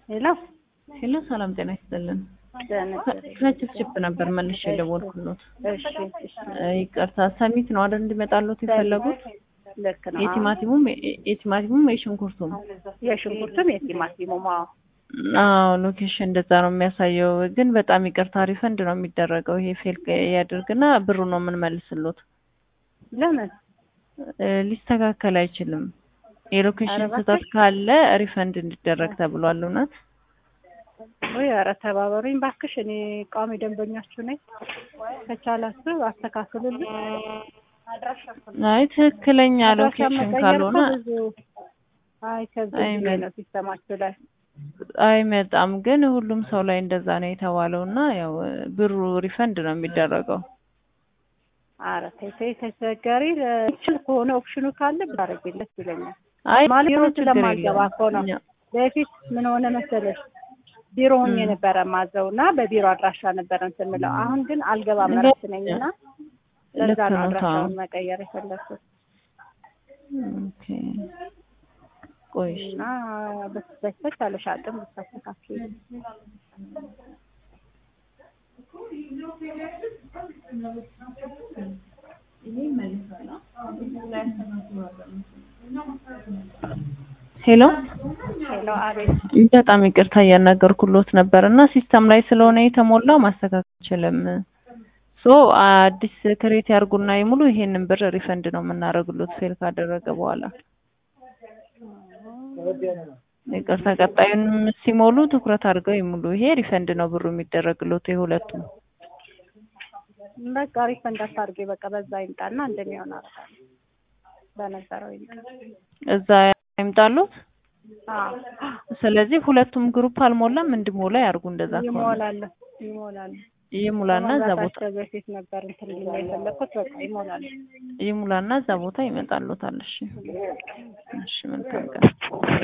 ሄሎ ሄሎ ሰላም ጤና ይስጥልን። ደህና ከችፕችፕ ነበር መልሼ የደወልኩሎት። እሺ እሺ ይቅርታ ሰሚት ነው አይደል እንዲመጣሎት የፈለጉት? ልክ ነው። የቲማቲሙም የቲማቲሙም የሽንኩርቱም የሽንኩርቱም የቲማቲሙም አዎ አዎ ሎኬሽን እንደዛ ነው የሚያሳየው። ግን በጣም ይቅርታ ሪፈንድ ነው የሚደረገው። ይሄ ፌል ያድርግና ብሩ ነው የምንመልስሎት። ለምን እ ሊስተካከል አይችልም። የሎኬሽን ኧረ እባክሽ። ስህተት ካለ ሪፈንድ እንዲደረግ ተብሏል። እውነት ወይ ኧረ ተባበሩኝ ባክሽ፣ እኔ ቋሚ ደንበኛችሁ ነኝ። ከቻላችሁ አስተካክሉልኝ። አይ ትክክለኛ አድራሻ ሎኬሽን መቀየር ካልሆነ እኮ ብዙ አይ ከዚህ አይመ- ላይ ነው ሲስተማችሁ ላይ አይመጣም። ግን ሁሉም ሰው ላይ እንደዛ ነው የተባለው እና ያው ብሩ ሪፈንድ ነው የሚደረገው። ኧረ ተይ ተይ ተቸገሪ ለችል ከሆነ ኦፕሽኑ ካለ ብታረጊለት ይለኛል። አይ ማለት ቢሮ ቢሮ ችግር ስለማልገባ የለውም። እኮ ነው። እኛ- በፊት ምን ሆነ መሰለሽ ቢሮ ሆኜ ም። ነበረ ማዘው እና በቢሮ አድራሻ ነበረ እንትን የምለው። አሁን ግን አልገባም ልክ እረፍት ነኝ እና ለዛ ልክ ነው ነው። አድራሻውን መቀየር የፈለኩት ኦኬ ቆይ እሺ። እና በተቻለሽ አቅም ብታስተካክል ሄሎ ሄሎ አቤት በጣም ይቅርታ እያናገርኩሎት ነበር እና ሲስተም ላይ ስለሆነ የተሞላው ማስተካከል አልችልም። ሶ አዲስ ክሬት ያርጉና ይሙሉ። ይሄንን ብር ሪፈንድ ነው የምናደርግሎት ፌል ካደረገ በኋላ። ይቅርታ ቀጣዩንም ሲሞሉ ትኩረት አድርገው ይሙሉ። ይሄ ሪፈንድ ነው ብሩ የሚደረግሎት የሁለቱም። በቃ ሪፈንድ አታርጌ በቃ በዛ ይምጣና እንደሚሆን አደርጋለሁ በነበረው ይምጣ እዛ ይምጣሉት። አዎ ስለዚህ ሁለቱም ግሩፕ አልሞላም፣ እንዲሞላ ያርጉ። እንደዛ ከሆነ ይሞላል ይሞላል ይሙላና እዛ ቦታ ከመግባታቸው በፊት ነበር እንትን ልል የፈለኩት በቃ ይሞላል ይሙላና እዛ ቦታ ይመጣሉታል። እሺ እሺ፣ መልካም ቀን።